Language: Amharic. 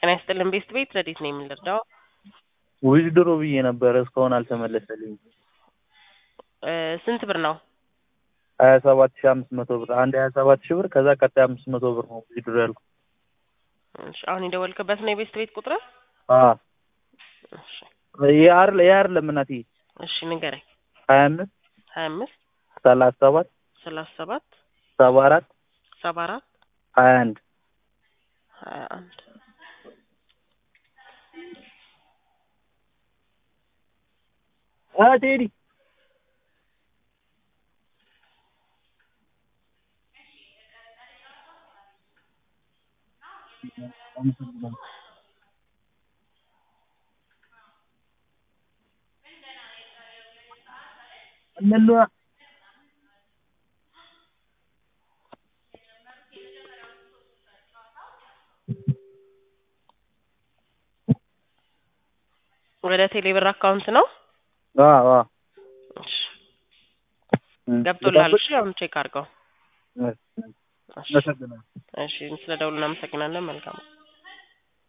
ጤና ይስጥልን ቤስት ቤት ረዲት ነው የምንረዳው። ዊዝድሮ ብዬ ነበረ እስካሁን አልተመለሰልኝም። እ ስንት ብር ነው? ሀያ ሰባት ሺህ አምስት መቶ ብር አንድ ሀያ ሰባት ሺህ ብር ከዛ ቀጣይ አምስት መቶ ብር ነው ዊዝድሮ ያልኩት። እሺ አሁን የደወልክበት ነው የቤስት ቤት ቁጥር? አዎ እሺ ይሄ አይደል ይሄ አይደለም እናቴ እሺ ንገረኝ። ሀያ አምስት ሀያ አምስት ሰላሳ ሰባት ሰላሳ ሰባት ሰባ አራት ሰባ አራት ሀያ አንድ ሀያ አንድ አ ቴዲ እነሉ ወደ ቴሌብር አካውንት ነው አዎ አዎ እሺ ገብቶላል። እሺ አሁን ቼክ አድርገው። እሺ አመሰግናለሁ። እሺ ስለ ደውሉ እናመሰግናለን። መልካም